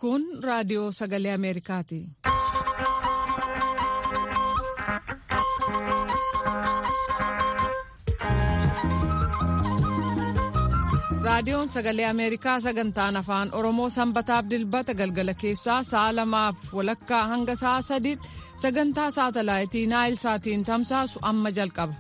Kun raadiyoo sagalee Ameerikaati. Raadiyoon sagalee Ameerikaa sagantaan afaan Oromoo sanbataaf dilbata galgala keessaa sa'a lamaaf walakkaa hanga sa'a sadiitti sagantaa saatalaayitii Naayil Saatiin tamsaasu amma jalqaba.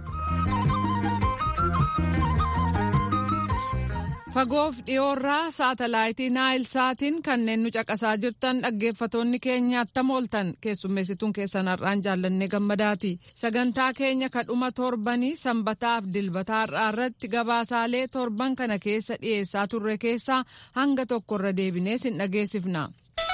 Fagoof dhiyoorraa saatalaayitii Naayil Saatiin kanneen nu caqasaa jirtan dhaggeeffatoonni keenya attam ooltan keessummeessituun keessan har'aan jaallannee gammadaati. Sagantaa keenya kadhuma torbanii sanbataaf dilbataa har'aa irratti gabaasaalee torban kana keessa dhiyeessaa turre keessaa hanga tokkorra deebinee sin dhageessifna.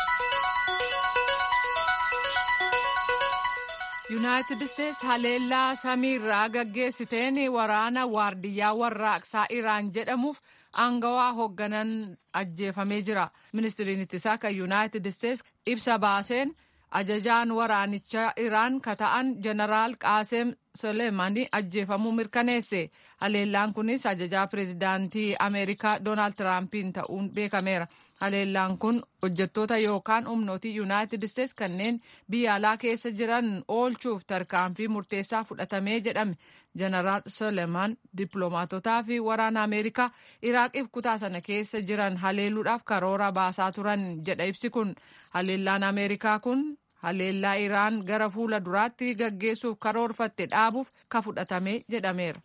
yuunaayitid isteetsi haleellaa samiirraa gaggeessiteen waraana waardiyyaa warraaqsaa iraan jedhamuuf aangawaa hoogganan ajjeefamee jira ministiriin ittisaa kan yuunaayitid isteetsi ibsa baaseen ajajaan waraanichaa iraan ka ta'an jeneraal qaaseem soleemanii ajjeefamuu mirkaneesse haleellaan kunis ajajaa pireezidaantii ameerikaa doonaald tiraampiin ta'uun beekameera haleellaan kun hojjettoota yookaan humnootii yuunaayitid isteetsi kanneen biyya alaa keessa jiran oolchuuf tarkaanfii murteessaa fudhatamee jedhame jeneraal soleeman dippiloomaatotaa fi waraana ameerikaa iraaqiif kutaa sana keessa jiran haleeluudhaaf karoora baasaa turan jedha ibsi kun haleellaan ameerikaa kun haleellaa iraan gara fuula duraatti gaggeessuuf karoorfatte dhaabuuf ka fudhatame jedhameera.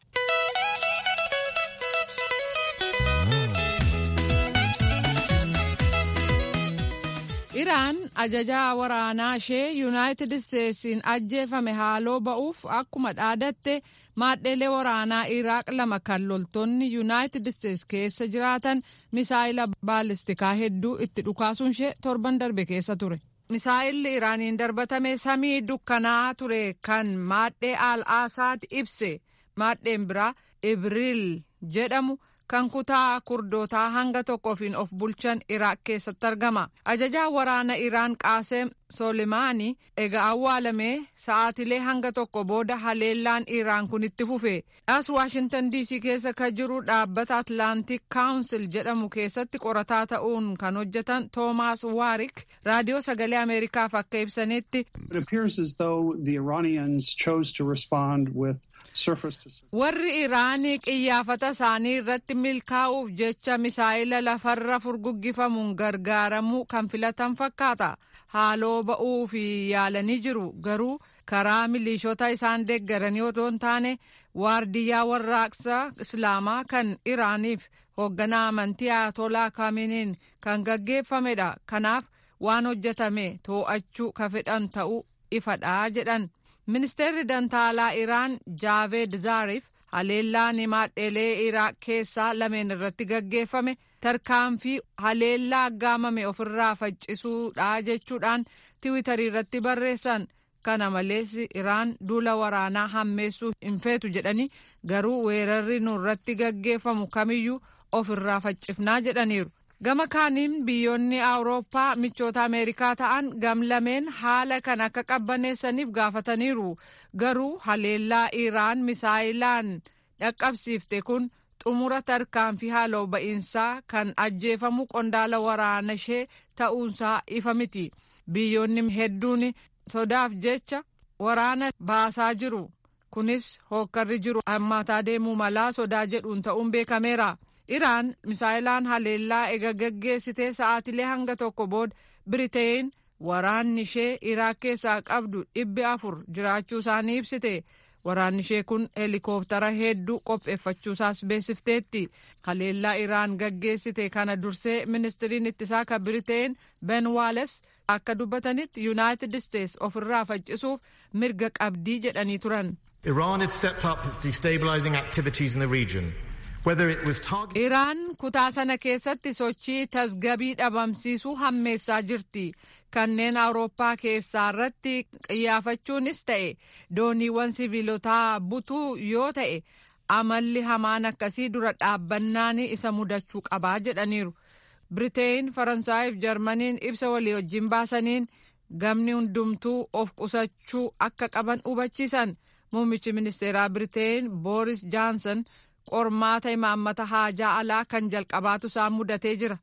iraan ajajaa waraanaa ishee yuunaayitid isteetsiin ajjeefame haaloo ba'uuf akkuma dhaadatte maadheelee waraanaa iraaq lama kan loltoonni yuunaayitid isteetsi keessa jiraatan misaayila baalistikaa hedduu itti dhukaasuun ishee torban darbe keessa ture. misaayilli iraaniin darbatame samii dukkanaa ture kan maadhee al aasaad ibse maadheen biraa ibriil jedhamu. kan kutaa kurdootaa hanga tokkoofiin of bulchan iraaq keessatti argama ajajaa waraana iraan qaaseem soolimaanii egaa awwaalamee sa'aatilee hanga tokko booda haleellaan iraan kun itti fufe as waashintan diisii keessa ka jiru dhaabbata atlaantik kaawunsil jedhamu keessatti qorataa ta'uun kan hojjetan toomaas waarik raadiyoo sagalee ameerikaaf akka ibsanitti warri iraanii qiyyaafata isaanii irratti milkaa'uuf jecha misaayila lafarra furguggifamuun gargaaramuu kan filatan fakkaata haaloo ba'uu fi yaalanii jiru garuu karaa miliishota isaan deeggaranii otoo hin taane waardiyyaa warraaqsa islaamaa kan iraaniif hoogganaa amantii ayatolaa kaaminiin kan gaggeeffamedha kanaaf waan hojjetame too'achuu ka fedhan ta'uu ifadhaa jedhan. ministeerri dantaalaa iraan jaaveed zaariif haleellaan maadheelee iraaq keessaa lameen irratti gaggeeffame tarkaanfii haleellaa aggaamame ofirraa faccisuudha jechuudhaan tiwitarii irratti barreessan kana malees iraan duula waraanaa hammeessuu hin feetu jedhanii garuu weerarri nurratti gaggeeffamu kamiyyuu ofirraa faccifnaa jedhaniiru. gama kaaniin biyyoonni awurooppaa michoota ameerikaa ta'an gamlameen haala kan akka qabbaneessaniif gaafataniiru garuu haleellaa iraan misaayilaan dhaqqabsiifte kun xumura tarkaanfii haaloo ba'iinsaa kan ajjeefamu qondaala waraana ishee ta'uunsaa ifa miti biyyoonni hedduun sodaaf jecha waraana baasaa jiru kunis hookkarri jiru hammaataa deemuu malaa sodaa jedhuun ta'uun beekameera. iraan misaayilaan haleellaa ega gaggeessitee sa'aatilee hanga tokko booda biriteen waraanni ishee iraaq keessaa qabdu dhibbi afur jiraachuu isaanii ibsite waraanni ishee kun heelikooptara hedduu qopheeffachuusaas beeksifteetti haleellaa iraan gaggeessite kana dursee ministiriin ittisaa kan biriteen ben waales akka dubbatanitti yuunaayitid isteetsi ofirraa faccisuuf mirga qabdii jedhanii turan. Iran had stepped up its destabilizing activities in the region. Iraan kutaa sana keessatti sochii tasgabii dhabamsiisuu hammeessaa jirti. Kanneen Awurooppaa keessaa irratti qiyyaafachuunis ta'e dooniiwwan siviilotaa butuu yoo ta'e amalli hamaan akkasii dura dhaabbannaan isa mudachuu qabaa jedhaniiru. Biriteen, Faransaayif Jarmaniin ibsa walii wajjin baasaniin gamni hundumtuu of qusachuu akka qaban hubachiisan. Muummichi ministeeraa Biriteen Booris Jaansan qormaata imaammata haajaa alaa kan jalqabaatu isaan mudatee jira.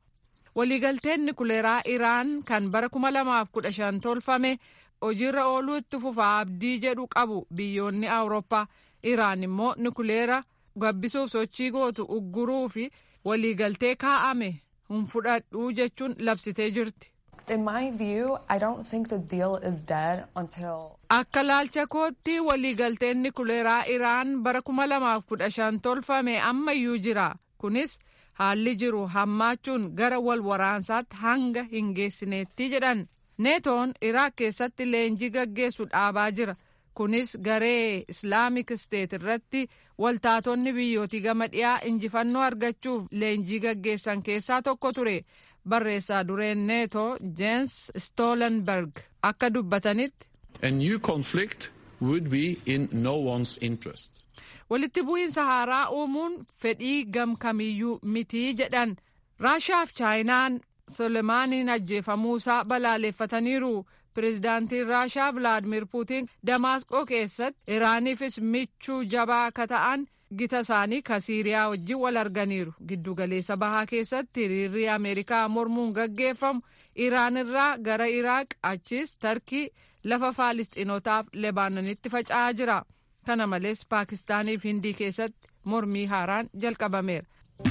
waliigalteen nikuleeraa iraan kan bara 2015 tolfame hojiirra ooluu itti fufaa abdii jedhu qabu biyyoonni awurooppaa iraan immoo nikuleera gabbisuuf sochii gootu ugguruu fi waliigaltee kaa'ame hin fudhadhuu jechuun labsitee jirti. In my view, I don't think the deal is dead until. Akka laalcha kootti waliigalteen nikuleeraa Iraan bara 2015 tolfame ammayyuu jira. Kunis haalli jiru hammaachuun gara wal waraansaatti hanga hin geessineetti jedhan. Neetoon Iraaq keessatti leenjii gaggeessu dhaabaa jira. Kunis garee Islaamik Steet irratti waltaatonni biyyootii gama dhiyaa injifannoo argachuuf leenjii gaggeessan keessaa tokko ture. barreessaa dureen neetoo jeens stoolenberg akka dubbatanitti. A new conflict would be in no one's interest. walitti bu'iinsa haaraa uumuun fedhii gamkamiyyuu mitii jedhan raashaaf chaayinaan solemaaniin ajjeefamuusaa balaaleffataniiru pirezidaantiin raashaa vilaadimir puutiin damaasqoo keessatti iraaniifis michuu jabaa akka ta'an gita isaanii ka siiriyaa wajjin wal arganiiru giddugaleessa bahaa keessatti hiriirri ameerikaa mormuun gaggeeffamu iraan irraa gara iraaq achis tarkii lafa faalistiinotaaf lebaanonitti faca'aa jira kana malees paakistaaniif hindii keessatti mormii haaraan jalqabameera.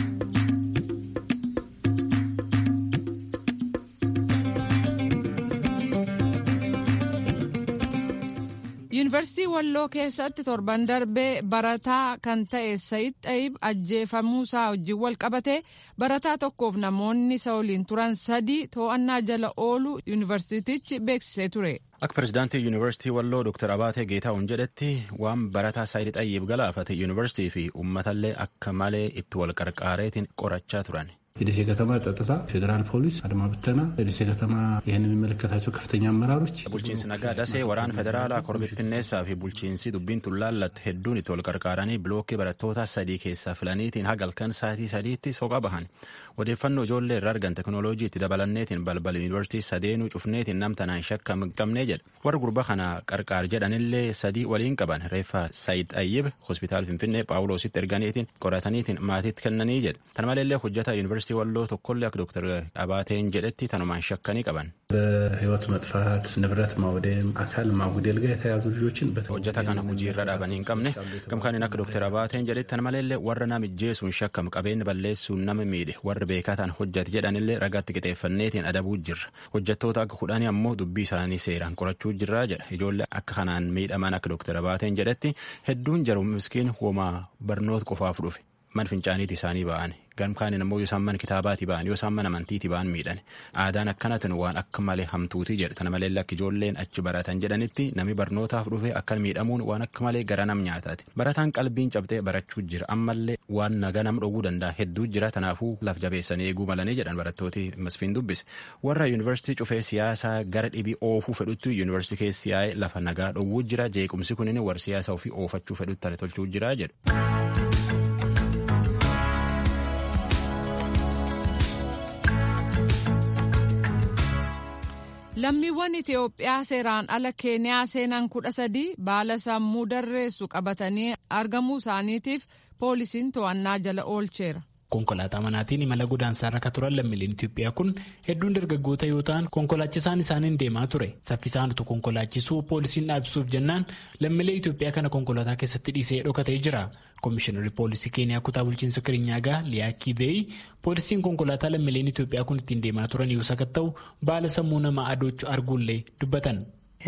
yuunivarsiitii walloo keessatti torban darbee barataa kan ta'e sayid xayib ajjeefamuusaa wajjin wal qabate barataa tokkoof namoonni isa waliin turan sadii to'annaa jala oolu yuunivarsiitichi beeksisee ture. Akka pirezidaantii yuunivarsiitii walloo Dr. Abaatee Geetaa'uun jedhetti waan barataa sayid xayyib galaafate yuunivarsiitii fi uummatallee akka malee itti wal qarqaareetiin qorachaa turan. የደሴ ከተማ ጸጥታ፣ ፌዴራል ፖሊስ፣ አድማ ብተና፣ የደሴ ከተማ ይህን የሚመለከታቸው ከፍተኛ አመራሮች bulchiinsi nagaa dasee waraana federaalaa korbittinneessaa fi bulchiinsi dubbiin tullaallatte hedduun itti wal qarqaaranii bilookkii barattoota sadii keessaa filaniitiin hagalkan sa'aatii sadiitti soqa bahan odeeffannoo ijoollee irraa argan teknooloojii itti dabalanneetiin balbala yuunivarsiitii sadeenuu cufneetiin namtanaan shakka hin qabnee jedha warra gurba kana qarqaar jedhanillee sadii waliin qaban reeffa sayid ayyib hospitaal finfinnee paawuloositti erganiitiin qorataniitiin maatiitti kennanii jedha tan maleellee hojjata yuunivarsiitii walloo tokkollee akka dooktar Abaateen jedhetti tanumaan shakkanii qaban. በህይወት መጥፋት ንብረት ማውደም አካል ማጉደል ጋር የተያዙ ልጆችን hojjata kana hojii irra dhaabanii hin qabne gamkaaniin akka dooktar Abaateen jedhetti tan maleellee warra nama ijjeesuun shakkam qabeenya balleessuun nama miidhe warri beekataan hojjate jedhanillee ragaatti qixeeffanneetiin adabuu jirra hojjattoota akka kudhanii ammoo dubbii isaanii seeraan qorachuu jirraa jedha ijoollee akka kanaan miidhaman akka dooktar Abaateen jedhetti hedduun jaru miskiin homaa barnoota qofaaf dhufe man fincaaniiti isaanii ba'an gamkaaniin ammoo yoo isaan mana kitaabaati ba'an yoo isaan mana amantiiti ba'an miidhan aadaan akkanatin waan akka malee hamtuuti jedha tana malee akka ijoolleen achi baratan jedhanitti nami barnootaaf dhufe akka miidhamuun waan akka malee gara nam nyaataati barataan qalbiin cabxee barachuu jira ammallee waan naga nam dhowwuu danda'a hedduu jira tanaafuu laf jabeessanii eeguu malanii jedhan barattooti masfiin dubbise warra yuunivarsiitii cufee siyaasaa gara dhibii oofuu fedhutti yuunivarsiitii keessi yaa'ee lafa nagaa dhowwuu jira jeequmsi kunin warra siyaasa ofii oofachuu fedhutti tana tolchuu jira jedhu. lammiiwwan itiyoophiyaa seeraan ala keeniyaa seenan kudha sadii baala sammuu darreessu qabatanii argamuu isaaniitiif poolisiin to'annaa jala oolcheera. konkolaataa manaatiin imala godaansaa irra turan lammiileen Itoophiyaa kun hedduun dargaggoota yoo ta'an konkolaachisaan isaaniin deemaa ture saffisaan utuu konkolaachisuu poolisiin dhaabsuuf jennaan lammiilee Itoophiyaa kana konkolaataa keessatti dhiisee dhokatee jira. Komishinarri poolisii Keeniyaa kutaa bulchiinsa Kirinyaagaa Liyaa Kiiveey poolisiin konkolaataa lammiileen Itoophiyaa kun ittiin deemaa turan yoo sakatta'u baala sammuu namaa adoochuu arguullee dubbatan.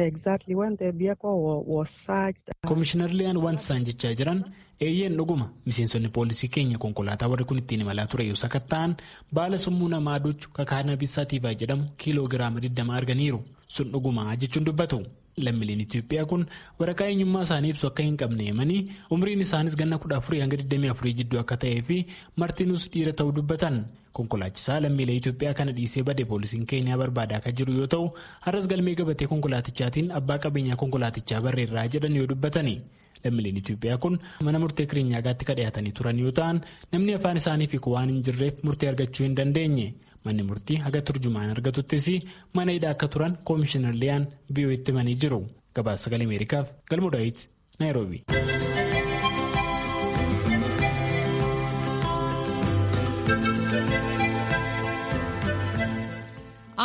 Komishinar Liyaan wanti isaan jechaa jiran eeyyeen dhuguma miseensonni poolisii keenya konkolaataa warri kun ittiin imalaa ture yoo sakatta'an baala sammuu namaa adoochuu kakaanabiis saatiivaa jedhamu kiiloo giraama 20 arganiiru sun dhuguma jechuun dubbatu. lammiileen Itoophiyaa kun waraqaa eenyummaa isaanii ibsu akka hin qabne himanii umriin isaanis ganna kudha afurii hanga 24 jidduu akka ta'ee fi martinuus dhiira ta'uu dubbatan konkolaachisaa lammiilee Itoophiyaa kana dhiisee bade poolisiin Keeniyaa barbaadaa kan jiru yoo ta'u har'as galmee gabatee konkolaatichaatiin abbaa qabeenyaa konkolaatichaa barreerraa jedhan yoo dubbatani. lammiileen Itoophiyaa kun mana murtee Kiriinyaagaatti kan dhiyaatanii turan yoo ta'an namni afaan isaanii fi waan hin jirreef murtee argachuu hin dandeenye. manni murtii haga turjumaan argatuttis mana hidhaa akka turan koomishinar liyaan biyyoo itti himanii jiru gabaasa sagalee ameerikaaf galmoo daawit naayiroobi.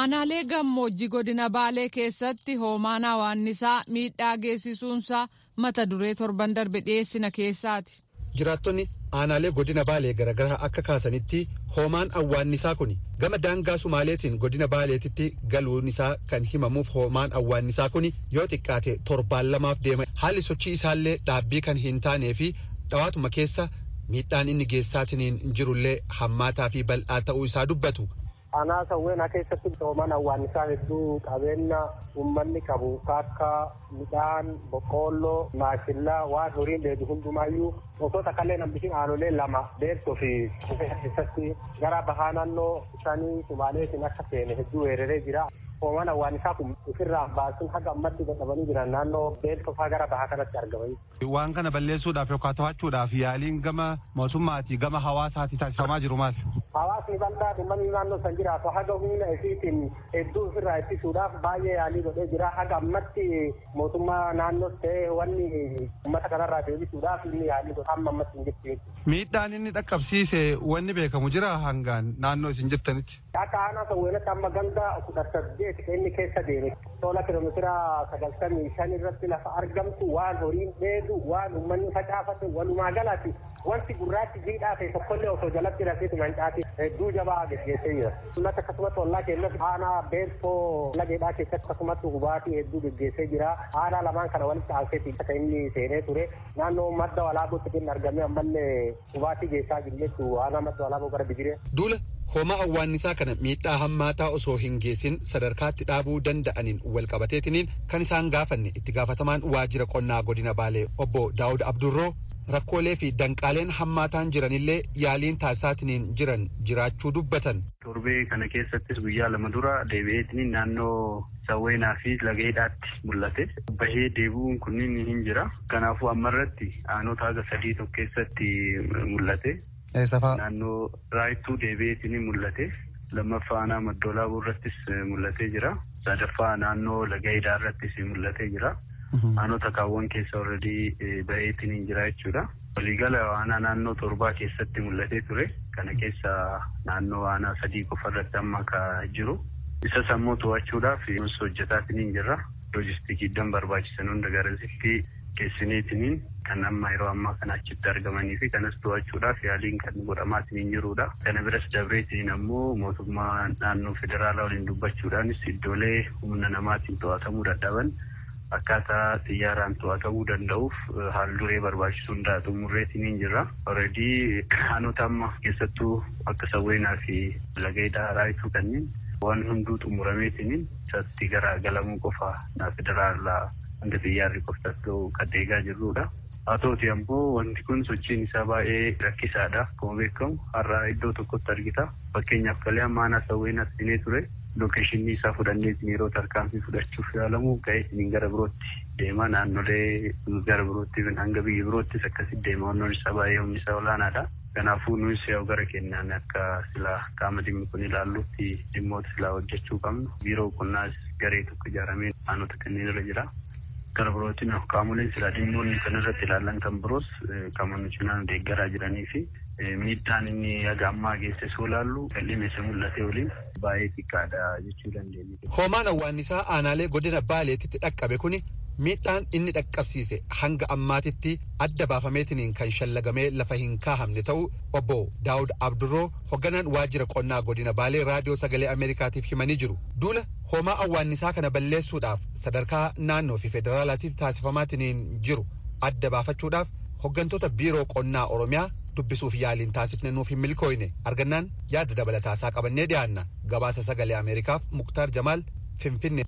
aanaalee gammoojjii godina baalee keessatti hoomaan hawaannisaa miidhaa geessisuunsaa mata duree torban darbe dhiyeessina keessaati. jiraattonni aanaalee godina baalee garaagaraa akka kaasanitti hoomaan awwaannisaa kun gama daangaa sumaaleetiin godina baaleetitti galuun isaa kan himamuuf hoomaan awwaannisaa kun yoo xiqqaate torbaan lamaaf deema haalli sochii isaallee dhaabbii kan hin taanee fi dhawaatuma keessa miidhaan inni geessaatiin jirullee hammaataa fi bal'aa ta'uu isaa dubbatu. Aanaa sawweenaa keessatti hoomaan awwaannisaa hedduu qabeenya uummanni qabu akka midhaan boqqoolloo maashillaa waan horiin dheedu hundumaayyuu osoo takkallee nambishin aanolee lama deemsoo fi keessatti gara bahaa naannoo shanii sumaaleetiin akka seene hedduu weeraree jira. hoomaan awwaannisaa kun ofirraa baasuun haga ammatti dadhabanii jiran naannoo beeltofaa gara bahaa kanatti argamanii. Waan kana balleessuudhaaf yookaan to'achuudhaaf yaaliin gama mootummaatii gama hawaasaatti taasifamaa jiru maal? Hawaasni bal'aa uummanni naannoo san jiraatu haga humna isiitiin hedduu ofirraa ittisuudhaaf baay'ee yaalii godhee jira. Haga ammatti mootummaa naannoo ta'ee wanni uummata kanarraa deebisuudhaaf inni yaalii godha amma ammatti hin jirtu. Miidhaan inni dhaqqabsiise wanni beekamu jira hangaan naannoo isin jirtanitti. Akka aanaa sawweenatti amma ganda kudha saddeet inni keessa deeme tola kilomeetira sagaltamii shan irratti lafa argamtu waan horiin dheedu waan uummanni facaafate walumaa galatti wanti gurraachi jiidhaa ta'e tokkollee osoo jalatti rafeetu mancaati hedduu jabaa geggeessee jira. Ummata akkasumatti ollaa keessatti aanaa beeltoo lageedhaa keessatti akkasumatti hubaatii hedduu geggeessee jira. Aanaa lamaan kana walitti aanseeti akka inni seenee ture naannoo madda walaabuutti kan argame ammallee hubaatii geessaa jirtu aanaa madda walaabuu gara bigiree. Duula hoomaa awwaannisaa kana miidhaa hammaataa osoo hin geessin sadarkaatti dhaabuu danda'aniin walqabateetiniin kan isaan gaafanne itti gaafatamaan waajjira qonnaa godina baalee obbo daawud abdurroo rakkoolee fi danqaaleen hammaataan jiranillee yaaliin taasisaatiniin jiran jiraachuu dubbatan. torbee kana keessattis guyyaa lama dura deebi'eetiniin naannoo sawweenaa fi lageedhaatti mul'ate bahee deebi'uun kunniin hin jira kanaafuu ammarratti aanota haga sadii tokko keessatti mul'ate. naannoo raayittuu deebi'eetiin mul'ate lammaffaa aanaa maddoolaabuu irrattis mul'atee jira sadaffaa naannoo lagayidaa irrattis mul'atee jira aanota kaawwan keessa alreedii baheetiin jira jechuudha waliigala aanaa naannoo torbaa keessatti mul'atee ture kana keessa naannoo aanaa sadii qofa irratti amma ka jiru isa sammuu to'achuudhaaf nus hojjetaatiin jirra loojistikii iddoo barbaachisan hunda garasitti geessineetiniin kan amma yeroo ammaa kana achitti argamanii fi kanas to'achuudhaaf yaaliin kan godhamaatiin jirudha. Kana biras dabreetiin ammoo mootummaa naannoo federaalaa waliin dubbachuudhaanis iddoolee humna namaatiin to'atamuu dadhaban akkaataa xiyyaaraan to'atamuu danda'uuf haal duree barbaachisu hundaa xumurreetiin jirra. Alreedii aanota amma keessattuu akka sawweenaa fi lageedhaa raayituu kanneen waan hunduu xumurameetiin isatti garagalamuu qofa federaalaa hanga xiyyaarri qoftas ta'u kan deegaa jirrudha. Haa ta'uti ammoo wanti kun sochiin isaa baay'ee rakkisaadha. Akkuma beekamu har'a iddoo tokkotti argita. Fakkeenyaaf kalee amma aanaa sawweenaa siinee ture. Lookeeshinii isaa fudhannee yeroo tarkaanfii fudhachuuf yaalamu ka'ee gara birootti deema. Naannolee gara birootti hanga biyya biroottis akkasitti deema. Wannoon isaa baay'ee humni isaa olaanaadha. Kanaafuu nuyi yoo gara kennaan akka silaa qaama dhimmi kun ilaallutti dhimmoota silaa hojjechuu qabnu. Biiroo qonnaas garee tokko ijaaramee aanota kanneen irra jira. gara birootiin qaamoleen silaa dhimmoonni kan irratti ilaallan kan biroos qaama nu cinaan deeggaraa jiranii fi miidhaan inni haga ammaa geesse soo laallu qal'ina isa mul'ate waliin baay'ee xiqqaadha jechuu dandeenya. Hoomaan awwaannisaa aanaalee godina baaleetitti dhaqqabe kuni miidhaan inni dhaqqabsiise hanga ammaatitti adda baafameetiniin kan shallagamee lafa hin kaahamne ta'u obbo Daawud Abdurroo hogganaan waajjira qonnaa godina baalee raadiyoo sagalee Ameerikaatiif himanii jiru. Duula hoomaa awwaannisaa kana balleessuudhaaf sadarkaa naannoo fi federaalaatiif taasifamaatiniin jiru adda baafachuudhaaf hoggantoota biiroo qonnaa Oromiyaa dubbisuuf yaaliin taasifne nuuf hin milkooyne argannaan yaada dabalataasaa qabannee dhiyaanna gabaasa sagalee Ameerikaaf Muktaar Jamaal Finfinne.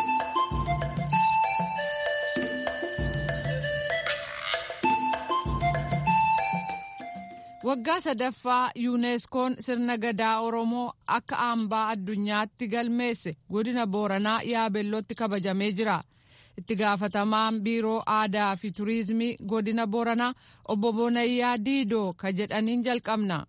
waggaa sadaffaa yuuneeskoon sirna gadaa oromoo akka hambaa addunyaatti galmeesse godina booranaa yaabellootti kabajamee jira itti gaafatamaan biiroo aadaa fi turiizimii godina booranaa obbo Bonayyaa Diidoo ka jedhaniin jalqabna.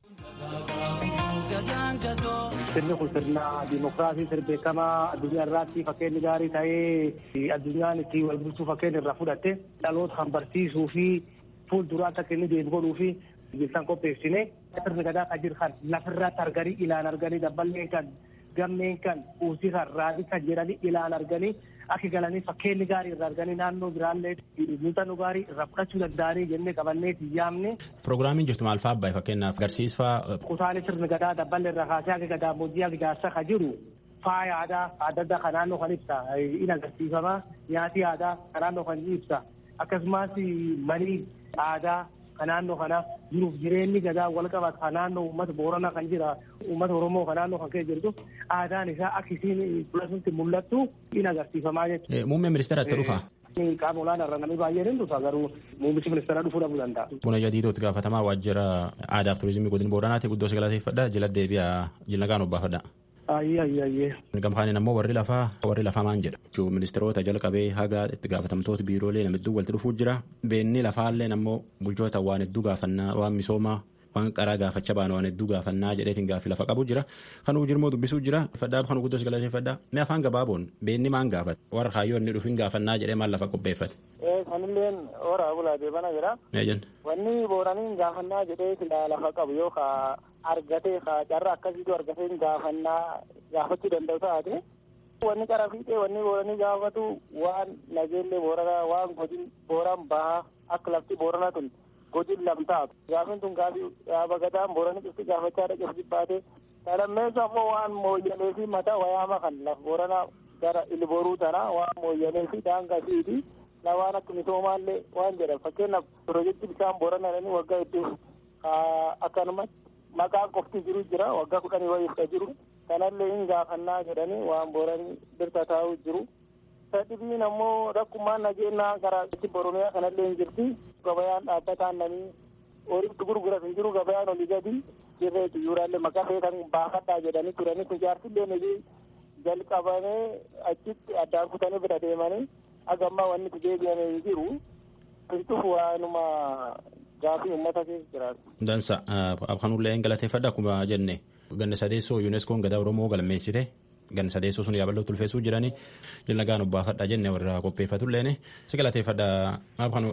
Sirni kun sirna dimokiraasii sirbeekamaa addunyaa irratti fakkeenyi gaarii ta'ee addunyaan itti wal bulchuu fakkeenya irraa fudhatte dhaloota kan barsiisuu fi fuulduraatti akka inni deemu godhuu fi bilisaan qopheessine sirni gadaa kan jiru kan lafirratti arganii ilaan arganii dabballee kan gammeen kan kuusii kan raadii kan jedhanii ilaan arganii akka galanii fakkeenyi gaarii irraa arganii naannoo biraallee muuxannoo gaarii irraa fudhachuu danda'anii jennee qabannee yaamne. Pirogiraamiin jirtu maal fa'aa abbaay fakkeenyaaf agarsiisfaa. Kutaalee sirna gadaa dabballee irraa kaasee akka gadaamoojii akka jaarsaa kan jiru faaya aadaa adda addaa kan naannoo kan ibsa in agarsiifama nyaati aadaa kan naannoo kan ibsa akkasumas manii aadaa kan naannoo kana jiruuf jireenyi gadaa wal qabatu kan naannoo uummata booranaa kan jira uummata oromoo kan naannoo kan keessa jirtu aadaan isaa akka isiin fuulasutti mul'attu in agarsiifamaa jechuudha. Muummee ministeera itti dhufa. Qaama olaanaa irra namni baay'een hin dhufa garuu muummichi ministeera dhufuu dhabuu danda'a. Buna jadiitootti gaafatamaa waajjira aadaa fi turizimii godina booranaati guddoo si galateeffadha jila deebi'a jilna kaan obbaafadha. Ayyee ayyee ayyee. Gamfaanin ammoo warri lafaa warri lafaa maan jedha. Jechuun ministeerota jalqabee haga itti gaafatamtoota biiroolee nama hedduu walitti dhufuu jira. Beenni lafaallee ammoo bulchoota waan hedduu gaafannaa waan misoomaa waan qaraa gaafachaa baanu waan hedduu gaafannaa jedheetiin gaaffii lafa qabu jira. Kanuu jirmoo dubbisuu jira. Faddaa kan guddoo galateeffadhaa. Mee afaan gabaaboon beenni maan gaafate warra kaayyoo inni dhufin gaafannaa jedhee maal lafa qopheeffate. Sanilleen horaa bulaa deebana jira. Wanni booraniin gaafannaa jedhee silaa lafa qabu yoo kaa argatee kaa carraa akkasiitu argatee gaafannaa gaafachuu danda'u taate. Wanni qara fiixee wanni booranii gaafatu waan nageellee booranaa waan godin booraan bahaa akka lafti booranaa tun godin lamtaatu. Gaafin tun gaafii yaaba gadaan booranii cufti gaafachaa dhaqee jibbaate. Salammeessu ammoo waan mooyyalee fi mataa wayaama kan laf booranaa gara ilbooruu tanaa waan mooyyalee fi daangaa fiiti. waan akka misoomaallee waan jedhan fakkeenyaaf piroojeektii bishaan boorana jedhanii waggaa hedduu akkanuma maqaan qofti jiru jira waggaa kudhanii wayiifta jiru kanallee hin gaafannaa jedhanii waan booranii birta taa'u jiru. Sadhibiin ammoo rakkumaan nageenyaa karaa itti boromiyaa kanallee hin jirti gabayaan dhaabbataan namni horiitti gurguratu hin jiru gabayaan olii gadi jirree xiyyooraallee maqaa feetan baafadhaa jedhanii turanii kun jaarsillee jalqabamee achitti addaan kutanii bira deemanii agamma wanni itti deebi'ame hin jiru kirtuuf waanuma gaafii uummata keessa jiraatu. Dansa kanullee hin galateeffadha akkuma jenne ganna sadeessoo yuuneskoon gadaa oromoo galmeessite ganna sadeessoo sun yaaballoo tulfeessuu jiranii jilna gaan obbaafadha jenne warra qopheeffatulleen si galateeffadha maaf kanu.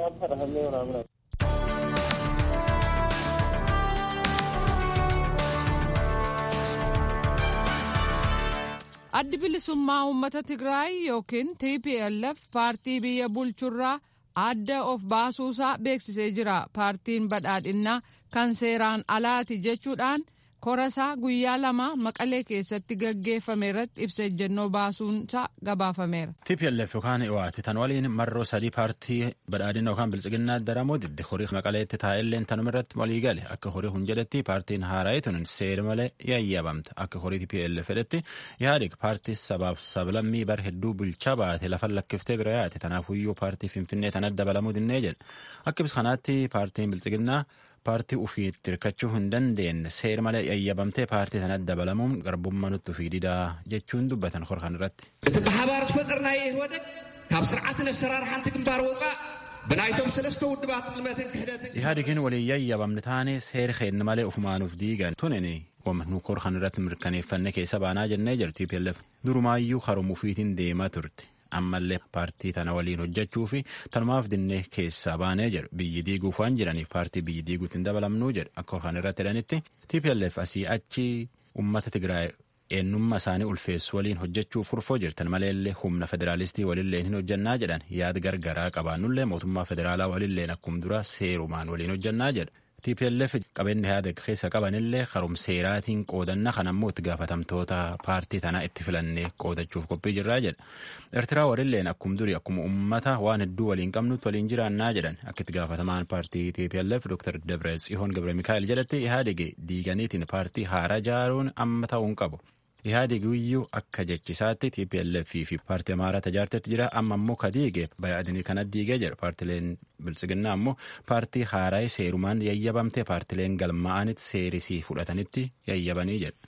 addi bilisummaa uummata tigraay yookiin tplf paartii biyya bulchurraa adda of baasuusaa beeksisee jira paartiin badhaadhinnaa kan seeraan alaati jechuudhaan korasaa guyyaa lama maqalee keessatti gaggeeffame irratti ibsa ejjennoo baasuunsaa gabaafameera. TPLF yookaan EO'aati tan waliin marroo sadii paartii badhaadhina yookaan bilchiginnaa daramoo didde horii maqaleetti taa'elleen tanuma irratti walii gale akka horii hun jedhetti paartiin haaraa'ee tun seera malee yayyabamta akka horii TPLF jedhetti yaadik paartii sabaaf sablammii bar hedduu bulchaa baate lafa lakkiftee bira yaate tanaafuyyuu paartii finfinnee tan adda balamuu dinnee jedhe akka ibsa kanaatti paartiin bilchiginnaa paartii ufiitti hirkachuu hin dandeenye seera malee yayyabamtee paartii sana dabalamuun garbummaa nutti ufii didaa jechuun dubbatan horkan irratti. እቲ ብሓባር ዝፈጠርናዮ ይህወደግ ካብ ስርዓትን ኣሰራርሓንቲ ግንባር ወፃእ ብናይቶም ሰለስተ ውድባት ቅልመትን ክህደትን ኢህአዴግን ወሊin yayyabamne taane seera keenna malee ufumaanuuf diigan tunini nu korkan irratti mirkaneeffanne keessa baanaa jennee jirti TPLF durumaayyuu haruma ufiitiin deemaa turte. ammallee paartii tana waliin hojjechuu fi tanumaaf dinnee keessaa baanee jedhu biyyi diiguuf waan jiraniif paartii biyyi diiguutti hin dabalamnuu jedhu akka kan irratti jedhanitti TPLF asii achi uummata Tigraay eenyummaa isaanii ulfeessu waliin hojjechuuf furfoo jirtan maleellee humna federaalistii walillee hin hojjannaa jedhan yaada gargaraa qabaannullee mootummaa federaalaa walilleen akkuma dura seerumaan waliin hojjannaa jedha. TPLF qabeenya yaada keessa qabanillee karuma seeraatiin qoodanna kan ammoo itti gaafatamtoota paartii tanaa itti filannee qoodachuuf qophii jirraa jedha. Eertiraa warilleen akkuma durii akkuma uummata waan hedduu waliin qabnutti waliin jiraannaa jedhan akka itti gaafatamaan paartii TPLF Dr. Dabre Tsihoon Gabre Mikaa'el jedhatti Ihaadeg diiganiitiin paartii haaraa jaaruun amma ta'uu hin qabu. Ihaadeg iyyuu akka jechisaatti TPLF fi paartii amaaraa tajaajilatti jira amma ammoo kadiige bayaadinii kana diigee jira paartileen bilchiginnaa ammoo paartii haaraa seerumaan yayyabamte paartileen galmaa'anitti seerisii fudhatanitti yayyabanii jedha.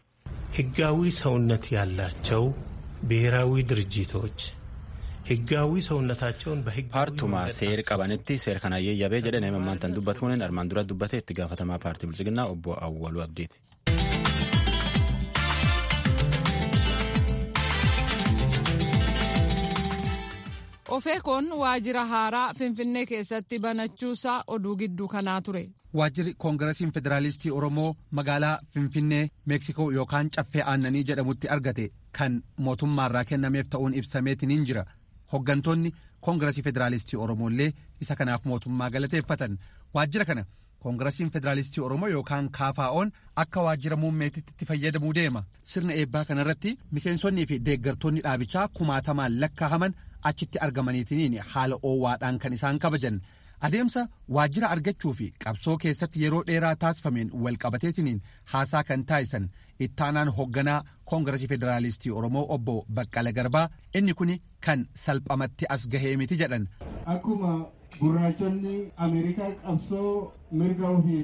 ህጋዊ ሰውነት ያላቸው ብሔራዊ ድርጅቶች ህጋዊ ሰውነታቸውን በህግ paartumaa seera qabanitti seera kana yayyabee jedhan himammaan tan dubbatuun armaan dura dubbate itti gaafatamaa paartii bilchiginnaa obbo Awwaluu Abdiiti. ofeekoon waajjira haaraa finfinnee keessatti banachuusaa oduu gidduu kanaa ture. waajjirri koongirasiin federaalistii oromoo magaalaa finfinnee meeksikoo yookaan caffee aannanii jedhamutti argate kan mootummaarraa kennameef ta'uun ibsameetiniin jira hoggantoonni koongirasii federaalistii oromoollee isa kanaaf mootummaa galateeffatan waajjira kana koongirasiin federaalistii oromoo yookaan kaafaa'oon akka waajjira muummeetitti itti fayyadamuu deema sirna eebbaa kanarratti miseensonnii fi deeggartoonni dhaabichaa kumaatamaan lakkaahaman achitti argamaniitiniin haala oowwaadhaan kan isaan kabajan adeemsa waajjira argachuu fi qabsoo keessatti yeroo dheeraa taasifameen walqabateetiniin haasaa kan taasisan ittaanaan hoogganaa koongirasii federaalistii oromoo obbo baqqala garbaa inni kun kan salphamatti as gahee miti jedhan. akkuma gurraachonni ameerikaa qabsoo mirga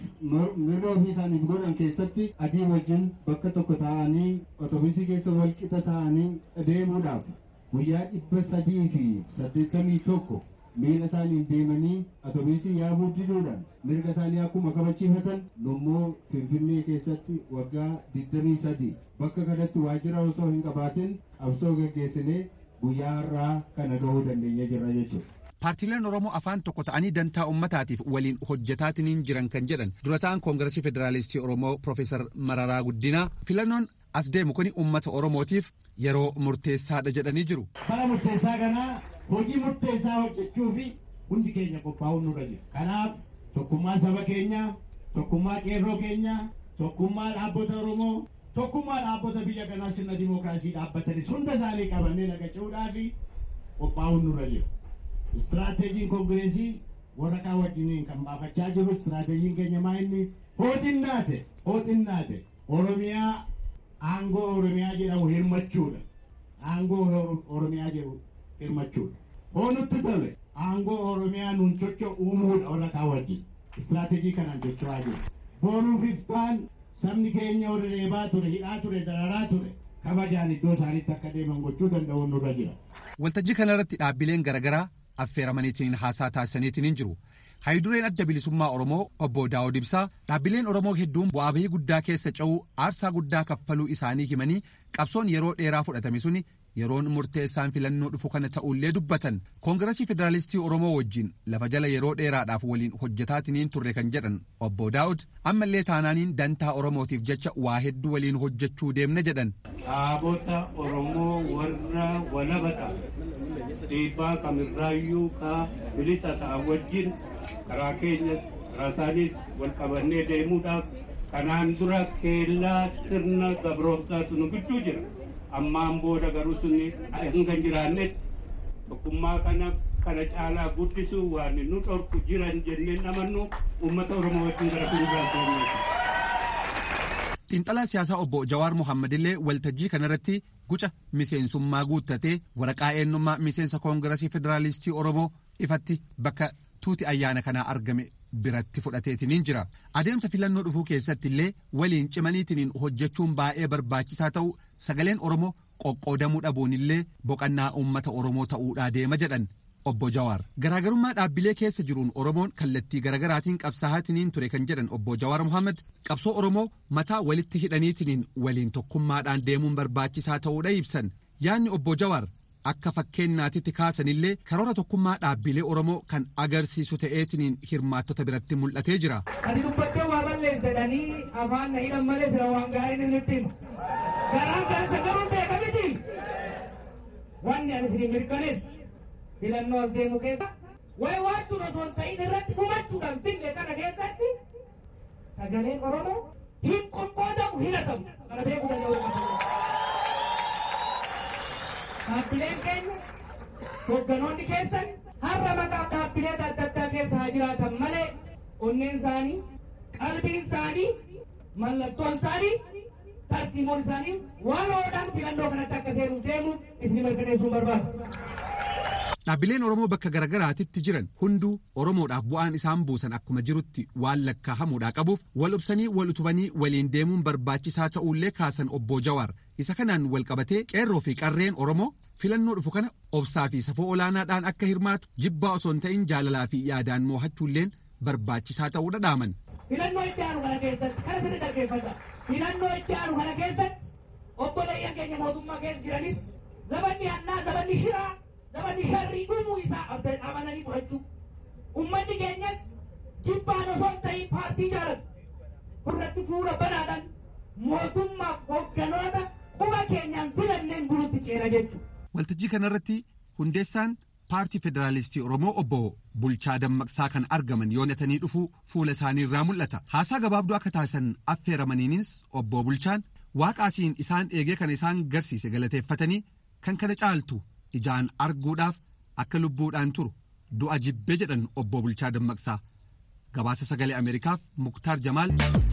ofii isaaniif godhan keessatti adii wajjin bakka tokko taa'anii otobusii keessa walqixa taa'anii deemuudhaaf guyyaa dhibba sadii fi saddeettamii tokko miila isaaniin deemanii otobusii yaabuu diduudhaan mirga isaanii akkuma kabachiifatan nummoo finfinnee keessatti waggaa digdamii sadii bakka kanatti waajjira osoo hin qabaatin qabsoo gaggeessinee guyyaa har'aa kana gahuu dandeenye jirra jechuudha. paartiileen oromoo afaan tokko ta'anii dantaa ummataatiif waliin hojjetaatiniin jiran kan jedhan durataan koongiresii federaalistii oromoo profeesar mararaa guddinaa filannoon as deemu kun ummata oromootiif yeroo murteessaadha jedhanii jiru. bara murteessaa kanaa hojii murteessaa hojjechuu fi hundi keenya qophaa'uun nurra jira kanaaf tokkummaa saba keenyaa tokkummaa qeerroo keenyaa tokkummaa dhaabbata oromoo tokkummaa dhaabbata biyya kanaa sirna dimookiraasii dhaabbatanis hunda isaanii qabannee nagachuudhaa fi qophaa'uun nurra jira. Istiraateejiin koongireesii warra kaan wajjiniin kan baafachaa jiru istiraateejiin keenya maa inni hooxinnaate hooxinnaate Oromiyaa aangoo Oromiyaa jedhamu hirmachuudha. Aangoo Oromiyaa jedhamu hirmachuudha. Hoonutti tole aangoo Oromiyaa nuun socho uumuudha warra kaan wajjin. Istiraateejii kanaan socho'aa jiru. Boruuf iftaan sabni keenya warra reebaa ture hidhaa ture dararaa ture kabajaan iddoo isaaniitti akka deeman gochuu danda'uun nurra jira. Waltajjii kanarratti dhaabbileen garaagaraa affeeramaniitiin haasaa taasisaniitiin jiru. Haayidureen adda bilisummaa Oromoo obbo Daawud Ibsaa dhaabbileen Oromoo hedduun bu'aa bahii guddaa keessa ce'uu aarsaa guddaa kaffaluu isaanii himanii qabsoon yeroo dheeraa fudhatame suni yeroon murteessaan filannoo dhufu kana ta'ullee dubbatan koongirasii federaalistii Oromoo wajjin lafa jala yeroo dheeraadhaaf waliin hojjetaatiniin turre kan jedhan obbo Daawud ammallee taanaaniin dantaa Oromootiif jecha waa hedduu waliin hojjechuu deemna jedhan. Dhaabota Oromoo warra walabata dhiibbaa kamirraayyuu ka bilisa ta'an wajjin karaa keenyas karaa isaanis wal qabannee deemuudhaaf kanaan dura keellaa sirna gabroomsaatu nu gidduu jira ammaan booda garuu sunni hanga hin jiraannetti tokkummaa kana kana caalaa guddisuu waan nu dhorku jiran jenneen amannu uummata oromoo wajjin gara fuulduraatti xiinxalaa siyaasaa obbo Jawaar Mohaammed illee waltajjii kanarratti guca miseensummaa guuttatee waraqaa eenyummaa miseensa koongirasii federaalistii Oromoo ifatti bakka tuuti ayyaana kanaa argame biratti fudhateetiniin jira. Adeemsa filannoo dhufuu keessatti illee waliin cimaniitiniin hojjechuun baay'ee barbaachisaa ta'u sagaleen Oromoo qoqqoodamuu dhabuun illee boqannaa uummata Oromoo ta'uudhaa deema jedhan. obbo Jawaar garaagarummaa dhaabbilee keessa jiruun Oromoon kallattii garaagaraatiin qabsaa'aatiniin ture kan jedhan obbo Jawaar Mohaammed qabsoo Oromoo mataa walitti hidhaniitiniin waliin tokkummaadhaan deemuun barbaachisaa ta'uudha ibsan yaadni obbo Jawaar akka fakkeenyaatitti kaasanillee karoora tokkummaa dhaabbilee Oromoo kan agarsiisu ta'eetiniin hirmaattota biratti mul'atee jira. Ati dubbattee waa balleessadhanii afaan na hidhan malee sira waan gaariin inni ittiin garaan kan sagaruun beeka miti wanni ani isin mirkaneessu filannoo as deemu keessa wayi waachuun osoo hin ta'in irratti hubachuudhaan binne kana keessatti sagaleen Oromoo hin qoqqoodamu hin hatamu kana beekuu danda'uu Dhaabbileen keenya hogganoonni keessan har'a maqaa dhaabbilee adda addaa keessa haa jiraatan malee onneen isaanii qalbiin isaanii mallattoon isaanii tarsiimoon isaanii waloodhaan filannoo kanatti akka seenuuf deemu isin mirkaneessuu barbaadu. Dhaabbileen Oromoo bakka garaagaraatitti jiran hunduu Oromoodhaaf bu'aan isaan buusan akkuma jirutti waan lakkaahamuudhaa qabuuf wal obsanii wal utubanii waliin deemuun barbaachisaa ta'uullee kaasan obbo Jawaar isa kanaan wal qabatee qeerroo fi qarreen Oromoo filannoo dhufu kana obsaa fi safoo olaanaadhaan akka hirmaatu jibbaa osoo hin ta'in jaalalaa fi yaadaan moo'achuulleen barbaachisaa ta'uu dhadhaaman. Filannoo itti aanu kana keessatti kana sirri dhaggeeffata. Filannoo itti aanu kana keessatti obboleeyyan keenya mootummaa keessa jiranis zabanni hannaa zabanni shiraa namni sharrii dhumuu isaa amananii fudhachuu ummanni keenyas jibbaan osoo hin ta'in paartii jaalatu irratti fuula banaadhaan mootummaaf hoogganoota quba keenyaan filanneen bulutti ceena jechuudha. Waltajjii kanarratti hundeessaan paartii federaalistii Oromoo obbo Bulchaa Dammaqsaa kan argaman yoonatanii dhufuu fuula isaanii irraa mul'ata. Haasaa gabaabduu akka taasisan affeeramaniinis obbo Bulchaan waaqaasiin isaan eegee kan isaan garsiise galateeffatanii kan kana caaltu ijaan arguudhaaf akka lubbuudhaan turu du'a jibbee jedhan obbo Bulchaa Dammaqsaa. Gabaasa sagalee Ameerikaaf Muktaar Jamaal.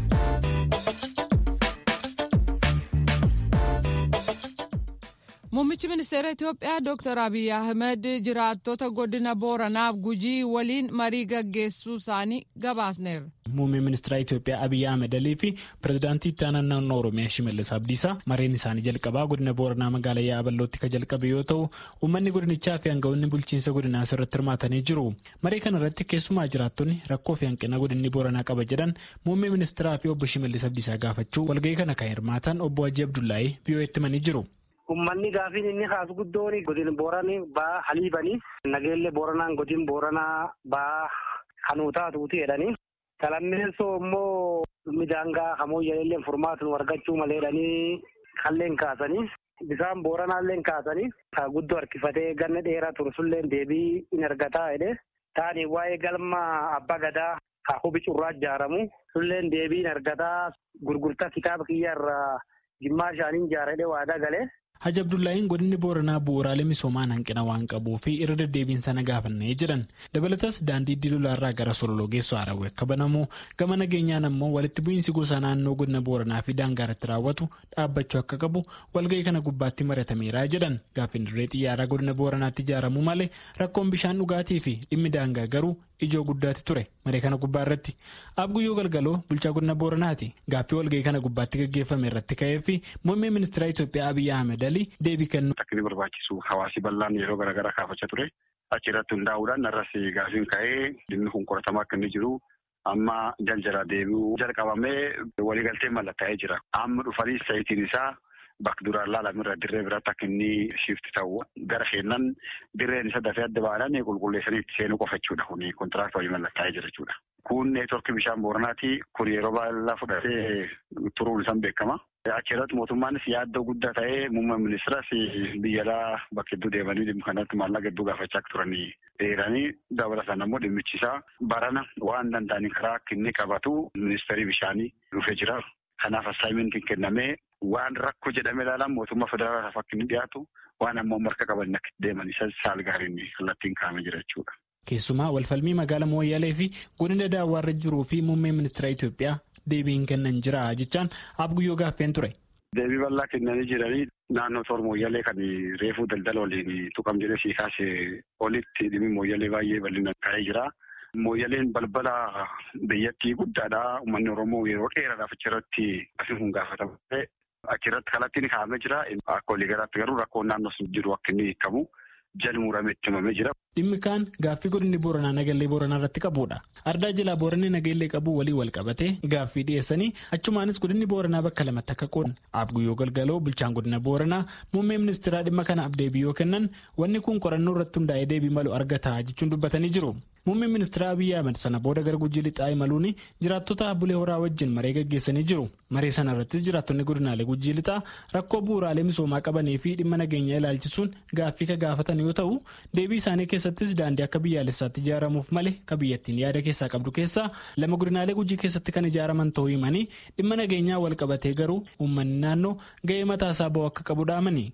Muummichi ministeera Itoophiyaa Dr. Abiy Ahmed jiraattota godina Booranaaf Gujii waliin marii gaggeessuu isaanii gabaasneerra. Muummeen ministeera Itoophiyaa Abiy Ahmed Alii fi pirezidaantii itti aanaa naannoo Oromiyaa Shimallis Abdiisaa mareen isaanii jalqabaa godina Booranaa magaalaa Yaaballootti kan jalqabe yoo ta'u uummanni godinichaa fi aangawoonni bulchiinsa godinaa irratti hirmaatanii jiru. Maree kana irratti keessumaa jiraattonni rakkoo fi hanqina godinni Booranaa qaba jedhan muummee ministeeraa fi obbo Shimallis Abdiisaa gaafachuu walgahii kana kan hirmaatan obbo Hajji Abdullaahii biyyooti himanii jiru. Ummanni gaafiin inni kaasu guddoon godin booranii baa haliibanii nageellee booranaan godin booranaa baa kanuutaatuuti jedhanii salammeessoo immoo midaangaa hamoyyaleellee furmaatu argachuu maleedhanii kalleen kaasanii bisaan booranaalleen kaasanii ka guddoo harkifatee ganna dheeraa ture sulleen deebii in argataa jedhe taani waa'ee galma abbaa gadaa ka hubi curraa ijaaramu sulleen deebii in argataa gurgurtaa kitaaba kiyyaarraa jimmaa shaaniin ijaaradhe waadaa galee. Haji Abdullaahiin godinni Booranaa bu'uuraalee misoomaan hanqina waan qabuu fi irra deddeebiin sana gaafannee jiran dabalatas daandii diilolaarraa gara sololoo geessu haarawee akka banamu gama nageenyaan ammoo walitti bu'iinsi gosa naannoo godina Booranaa fi daangaarratti raawwatu dhaabbachuu akka qabu walga'ii kana gubbaatti mari'atameera jedhan gaaffiin dirree xiyyaaraa godina Booranaatti ijaaramuu malee rakkoon bishaan dhugaatii fi dhimmi daangaa garuu ijoo guddaatti ture maree kana gubbaa irratti abguyyoo galgaloo bulchaa godina booranaati gaaffii walga'ii kana gubbaatti gaggeeffame irratti ka'ee fi muummee ministeera Itoophiyaa Abiyyi Ahmed Ali deebii kennu. Akka inni barbaachisu hawaasi bal'aan yeroo garaagaraa kaafachaa ture achirratti hundaa'uudhaan irras gaafiin ka'ee dhimmi kun qoratamaa akka inni jiru amma jaljalaa deebi'uu jalqabamee waliigalteen mallattaa'ee jira amma dhufanii sayitiin isaa. Bakka duraan laalamirra dirree biraatti akka inni shifti ta'u gara seennan dirreen isa dafee adda ba'an qulqulleessanii itti seenuu qofa jechuudha. Kuni kontiraaktii waliin mallattaa'ee jira jechuudha. Kun neetworkii bishaan booranaati. Kun yeroo baay'ee fudhatee turuun isaan beekama. Achirratti mootummaanis yaaddoo guddaa ta'ee muummee ministeeras biyya alaa bakka hedduu deemanii dhimma kanatti maallaqa hedduu gaafachaa akka turanii dheeranii dabalataan ammoo dhimmichi isaa barana waan danda'aniin karaa akka inni qabatu ministeerii bishaanii dhufee jira. Kanaaf assaayimentiin kennamee waan rakkoo jedhamee ilaalan mootummaa federaalaaf akka inni dhiyaatu waan ammoo marka qaban akka deeman isa saal gaariin kallattiin kaa'amee jira jechuudha. Keessumaa walfalmii magaalaa Mooyyalee fi godina daawwaarra jiruu fi muummee ministeera Itoophiyaa deebiin kennan jira jechaan abguyyoo gaaffeen ture. Deebii bal'aa kennanii jiranii naannoo toora Mooyyalee kan reefuu daldala waliin tuqam jedhee sii kaasee olitti dhimmi Mooyyalee baay'ee bal'inaan ka'ee jira. Mooyyaleen balbala biyyattii guddaadha. Uummanni Oromoo yeroo dheeraadhaaf achirratti asiin kun gaafatama. Achirratti kallattiin kaa'amee jira. Akka waliigalaatti garuu rakkoon naannoo sun jiru akka inni hiikamu jala muramee itti himamee jira. Dhimmi kaan gaaffii godinni Booranaa Nagallee Booranaa irratti qabudha. Ardaa jalaa Booranni Nagallee qabu walii wal qabatee gaaffii dhiyeessanii achumaanis godinni Booranaa bakka lamatti akka qoodan Abguyyoo Galgaloo bulchaan godina Booranaa muummee ministeeraa dhimma kanaaf deebii yoo kennan wanni kun qorannoo irratti hundaa'ee deebii malu argata jechuun dubbatanii jiru. Muummeen ministeera Abiyyi Ahmed sana booda gara Gujii lixaa imaluun jiraattota bulee horaa wajjin maree gaggeessanii jiru. Maree sana irrattis jiraattonni godinaalee Gujii lixaa rakkoo bu'uuraalee misoomaa qabanii fi dhimma nageenyaa ilaalchisuun gaaffii ka gaafatan yoo ta'u deebii isaanii keessattis daandii akka biyyaalessaatti ijaaramuuf malee ka biyyattiin yaada keessaa qabdu keessaa lama godinaalee Gujii keessatti kan ijaaraman ta'uu himanii dhimma nageenyaa wal qabatee garuu uummanni naannoo ga'ee mataasaa ba'u akka qabu dhaamani.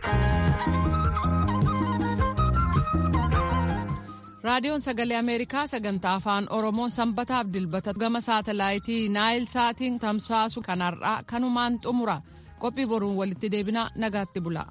raadiyoon sagalee ameerikaa sagantaa afaan oromoo sanbataaf dilbata gama saatalaayitii naayil saatiin tamsaasu kanarraa kanumaan xumura qophii boruun walitti deebina nagaatti bula.